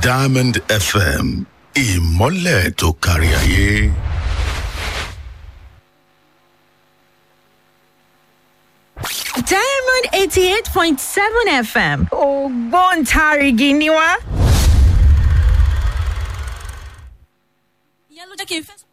diamond fm ìmọ́lẹ̀ tó kárí ayé. diamond eighty eight point seven fm ògbóǹtarìgì ni wá. ìyẹn ló jẹ́ kí n fẹ́ sọ.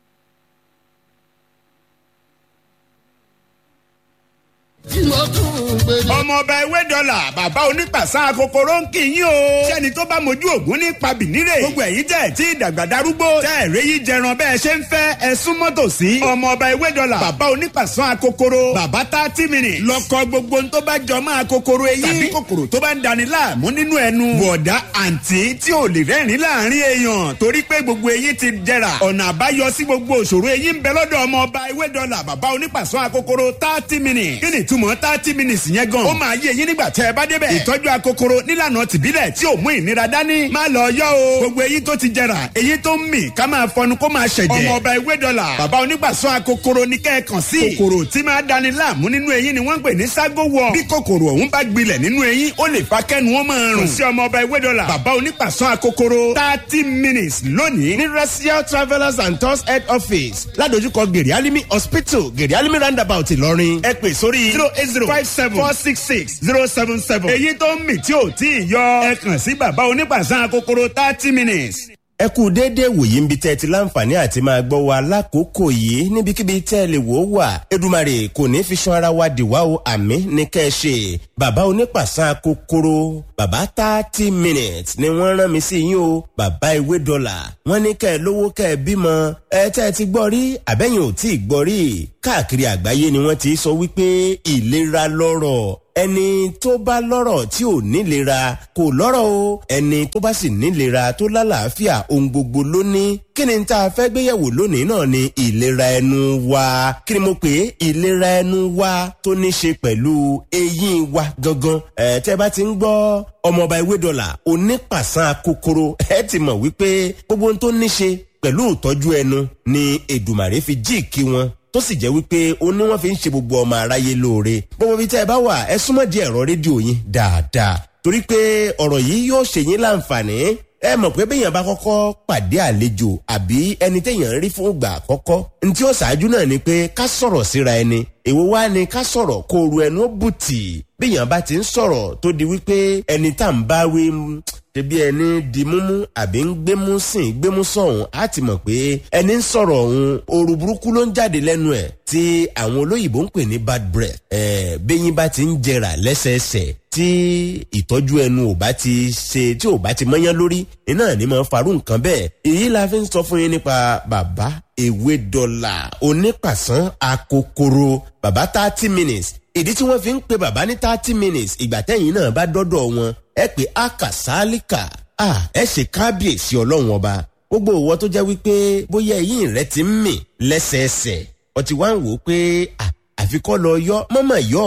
ọmọọba ewé dọ́là bàbá onípàṣà kòkòrò ń kì í yín o. sẹ́ni tó bá mojú ògún ní pabìnírè. gbogbo ẹ̀yin tẹ̀ tí ìdàgbà darúgbó. tẹ́ ẹ̀rẹ́ yìí jẹran bẹ́ẹ̀ ṣe ń fẹ́ ẹ súnmọ́ tòsí. ọmọọba ewé dọ́là bàbá onípàṣà kòkòrò. bàbá thirty minutes. lọ́kọ gbogbo ń tó bá jọ máa kòkòrò eyín. tàbí kòkòrò tó bá ń dani láàmú nínú ẹnu. bọ̀dá àǹtí tí ò lè rẹ́rìn láàrin èèyàn torí pé gbogbo eyín ti jẹrà. ọ̀nà àbáyọ sí gbogbo òṣòro eyín ń bẹ lọ́dọ̀ ọmọọba ewé dọ́là bàbá onípàṣà kòkòrò thirty minutes. kí ni ìtumọ̀ thirty minutes yẹn gan. ó máa yé eyín nígbà tẹ́ ẹ bá débẹ̀. ìtọ́jú akokoro nílànà tìbílẹ̀ tí ò mú ìnira dání. má lọ yọ o. gbogbo eyín tó ti jẹrà eyín tó ń mì ká máa fọnu kó máa ṣẹ̀jẹ̀. ọmọ ọba ewé dọ́là bàbá onígbàsọ akokoro ní kẹ́ẹ̀kan sí. kòkòrò tí máa dani láàmú nínú eyín ni wọ́n ń pè ní ságo wọ. bí kòkòrò ọ̀hún bá gbilẹ̀ nínú eyín ó lè fa kẹ́nu wọn máa rùn. kò sí ọmọ ọba ewé dọ́là bàbá onígbàsọ akokoro thirty minutes lónìí ní racial travellers and tours head office ládojúkọ gèrè alimi hospital gèrè alimi roundabout ìlọrin ẹ pè sórí zero eight zero five seven four six six zero seven seven. èyí tó ń mì tí ò tí ì yọ ẹ kàn sí bàbá onípàṣán kòkòrò thirty minutes. ẹ kú déédéé wòye ń bi tẹ́ ẹ ti láǹfààní àti máa gbọ́ wa lákòókò yìí níbikíbi tẹ́ ẹ lè wò ó wà edumare kò ní fi san ara wa dìwà o àmì ní kẹ́ ẹ ṣe bàbá onípàṣán kòkòrò bàbá thirty minutes ni wọ́n rán mi sí yín o bàbá ìwé dọ́là wọ́n ní kẹ́ ẹ lówó kẹ́ ẹ bímọ ẹ tẹ́ ẹ ti gbọ́ rí àbẹ́yìn ò tí ì gbọ́ rí káàkiri àgbáyé ni wọ́n ti sọ wípé ìlera lọ́rọ̀ ẹni tó bá lọ́rọ̀ tí ò nílera kò lọ́rọ̀ o ẹni tó bá sì nílera tó lálàáfíà ohun gbogbo ló ní kí ni tá a fẹ́ gbéyẹ̀wò lónìí náà ni ìlera ẹnu wa kí ni mo pè é ìlera ẹnu wa tó ní ṣe pẹ̀lú eyín wa gangan ẹ̀ tẹ́ bá ti ń gbọ́ ọmọọba ewé dọ́là onípàṣán kòkòrò ẹ ti mọ̀ wípé gbogbo ohun tó ní ṣe pẹ̀lú ìtọ́jú ẹnu ni èdùmàrè fi jíìkí wọn tó sì jẹ́ wípé ó ní wọ́n fi ń ṣe gbogbo ọmọ aráyé lóore gbogbo ibi tẹ́ ẹ bá wà ẹ súnmọ́ di ẹ̀rọ rédíò yín dáadáa torí pé ọ̀rọ̀ yìí yóò ṣe yín láǹfààní ẹ mọ̀ pé béèyàn bá kọ́kọ́ pàdé àlejò àbí ẹni téèyàn rí fún ìgbà àkọ́kọ́ ní tí ó ṣáájú náà ni pé ká sọ̀rọ̀ síra ẹni èwo wá ni ká sọ̀rọ̀ kó ru ẹnu ó bùtì béèyàn bá ti ń sọ̀rọ̀ tó di wípé ẹni tá à ń bá wí ṣebí ẹni di múmú àbí ń gbémú sìn gbémú sọ̀hún á ti mọ̀ pé ẹni ń sọ̀rọ̀ ọ̀hún ooru burúkú ló ń jáde lẹ́nu ẹ̀ tí àwọn olóyìnbó ń pè ní bad breath ẹ̀ bẹ́yìn bá ti ń jẹrà lẹ́sẹẹsẹ tí ìtọ́jú ẹnu ò bá ti ṣe tí ò bá ti mọ́yán lórí iná ní máa farú nǹkan bẹ́ẹ̀ èyí la fi ń sọ fún yín nípa bàbá ewé dọ́là onípàṣán akokoro bàbá thirty minutes ìdí tí wọ́n fi ń pe bàbá ní thirty minutes ìgbà tẹ́yìn náà bá dọ́dọ̀ wọn ẹ pé akàsálíkà ẹ ṣe kábíyèsí ọlọ́run ọba gbogbo òwò tó jẹ́ wípé bóyá eyín rẹ ti ń mì lẹ́sẹẹsẹ ọtí wá ń wò ó pé àfikọ́ lọ yọ mọ́mọ́ yọ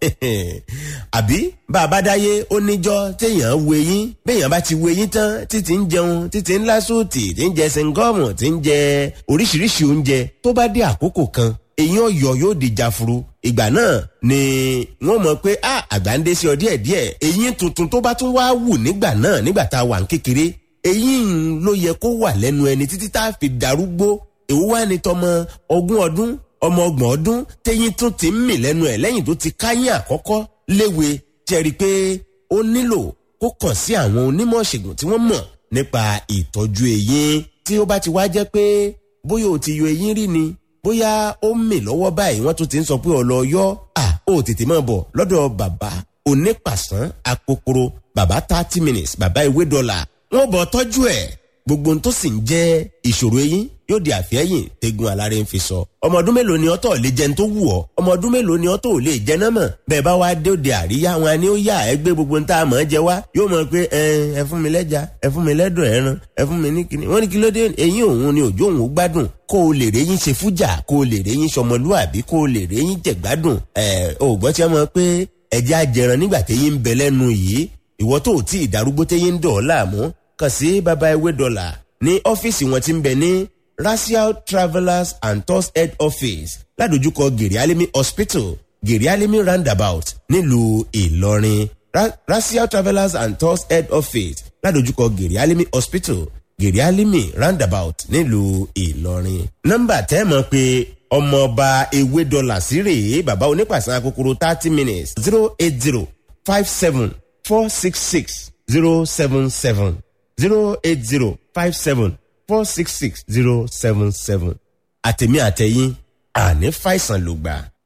àbí bàbá dáyé ó níjọ́ téèyàn wo eyín béèyàn bá ti wo eyín tán títí ń jẹun títí ń lásòtì tí ń jẹ sẹńgọ́ọ̀mù tí ń jẹ oríṣiríṣi oúnjẹ tó bá dé àkókò kan eyín ọ̀yọ́ yóò di jafuru ìgbà náà ni wọ́n mọ̀ pé a àgbà ń dé sí ọ díẹ̀ díẹ̀ eyín tuntun tó bá tún wá wù nígbà náà nígbà tá a wà ń kékeré eyín ló yẹ kó wà lẹ́nu ẹni títí tá a fi darúgbó èwo wá ní tọmọ ogún ọdún ọmọ ọgbọ̀n ọdún téyín tún ti ń mì lẹ́nu ẹ̀ lẹ́yìn tó ti káyín àkọ́kọ́ léwe jẹ́rìí pé ó nílò kó kàn sí àwọn onímọ̀ ṣègùn tí wọ́n mọ̀ nípa ìtọ́jú eyín tí ó bá ti wá jẹ́ pé bóyá o ti yọ eyín rí ni bóyá ó ń mì lọ́wọ́ báyìí wọ́n tún ti ń sọ pé ọ̀lọ́ yọ́ à ó tètè máa bọ̀ lọ́dọ̀ bàbá onípàṣán akokoro bàbá thirty minutes bàbá ìwé dọ́là wọ́n bọ̀ tọ́jú ẹ̀ gbogbo tó sì ń jẹ́ ìṣòro eyín yóò di àfẹ́yìn tegun aláré ń fi sọ. ọmọ ọdún mélòó ni ọtọ̀ lè jẹun tó wù ọ́ ọmọ ọdún mélòó ni ọtọ̀ lè jẹ náà mọ̀ bẹ́ẹ̀ bá wá dé òde àríyá wọn ni ó yà ẹ gbé gbogbo ń tá a mọ̀ ẹ́ jẹ wá yóò mọ̀ pé ẹ fún mi lẹ́ja ẹ fún mi lẹ́dọ̀ ẹran ẹ fún mi ní kíní wọ́n ní kí ló dé eyín òun ni òjò òun gbádùn kó o lè réyìn ṣe fújà kó o lè réyìn sọmọlúàbí kó o lè réyìn jẹ̀gbádùn ẹ ò gbọ́ tí wọ́n mọ̀ pé ẹ̀jẹ̀ ajẹran nígbà téyín ń bẹ lẹ́nu yìí ìwọ tó ò tí ì darúgbó téyín ń dọ̀ ọ́ láàmú kàn sí baba ewé dọ́là ní ọ́fíìsì wọn ti ń bẹ ní racial travellers and tours head office ládojúkọ gèrè alimi hospital gèrè alimi roundabout nílùú ìlọrin Ra racial travellers and tours head office ládojúkọ gèrè alimi hospital gèrè alimi roundabout nílùú ìlọrin. nọ́mbà tẹ́ mọ̀ pé ọmọọba ewé dọ́là sí rèé bàbá onípàṣán kòkòrò thirty minutes zero eight zero five seven four six six zero seven seven zero eight zero five seven four six six zero seven seven àtẹ̀mí àtẹ̀yìn àní fàìsàn ló gbà.